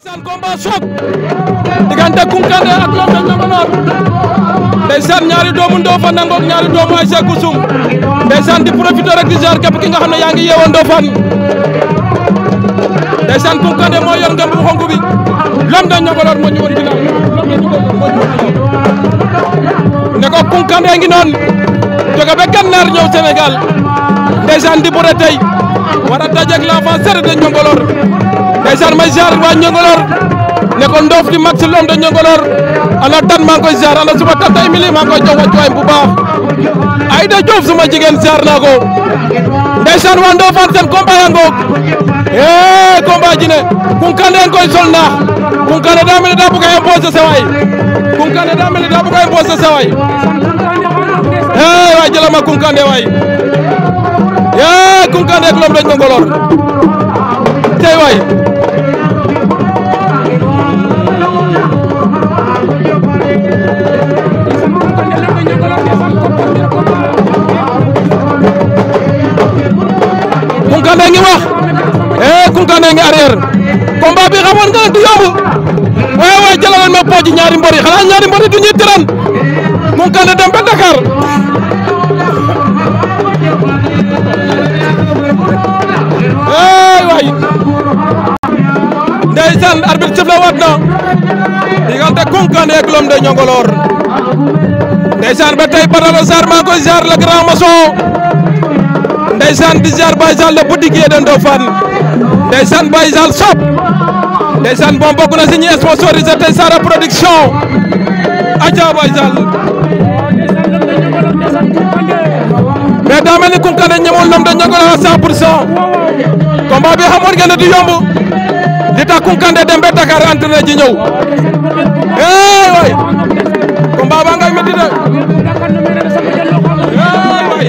ndeysaan combat choc diggante Kounkandé ak Lom de Niangolor ndeysaan ñaari doomu Ndofane nangook ñaari doomu Aïssa Koussoum ndeysaan di profité rek di jaar képp ki nga xam ne yaa ngi yeewoo Ndofane ndeysaan Kounkandé moo yor ngëm bu xonk bi Lom de Niangolor moo ñu woon ginnaaw Lom de Niangolor moo ñu woon ginnaaw ne ko Kounkandé ngi noon jóge ba Gànnaar ñëw Sénégal ndeysaan di bëre tey war a dajeeg l'enfant serre de Niangolor ndeysaan may ziar waa Niangolor ne ko ndoof di mag si Lom de Niangolor ana tan maa ngi koy ziar ana suma tata Emily maa ngi koy jox wàccuwaay bu baax Aïda Diouf suma jigéen ziar naa ko ndeysaan waa Ndofane seen combat yaa ngoog eh combat ji ne Kounkandé nga koy sol naax Kounkandé daa mel ni daa bëgg a imposer sa waay Kounkandé daa mel ni daa bëgg a imposer sa waay eh waay jëlama Kounkandé waay eh Kounkandé ak Lom de Niangolor tey waay Kounkandé ngi wax eh Kounkandé ngi arrière combat bi xamoon nga du yomb waaye waaye jëlaloon ma pooji ñaari mbër yi xanaa ñaari mbër yi du ñuy tëran Kounkandé dem ba Dakar eh waay ndeysaan arbitre sëf la waat na diggante Kounkandé ak Lom de Niangolor ndeysaan ba tey Badara Sarr maa koy ziar le grand maçon ndeysaan di ziar Baye Sall le boutiquier de Ndofane ndeysaan Baye Sall sop ndeysaan moom bokk na si ñi sponsorisé tey Sara production aja Baye Sall mais daa mel ni Kounkandé ñëwoon Lom de Niangolor à 100 pour cent combat bi xamoon ngeen ne du yomb li tax Kounkandé dem ba Dakar entraîné ji ñëw eh waay combat ba ngay métti de eh waay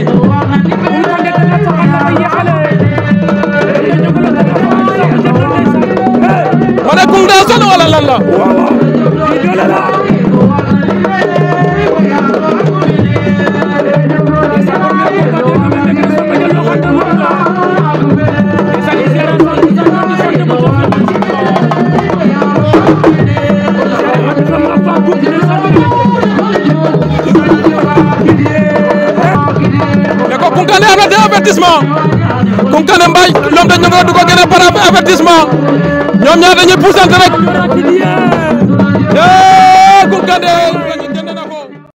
ma ne Koungheul daa sonn wala lan la ne ko Kounkandé am na deux avertissement Kounkandé Mbaye Lom de Niangolor du ko gën par avertissement ñoom ñaar dañuy puusante rek eh Kounkandé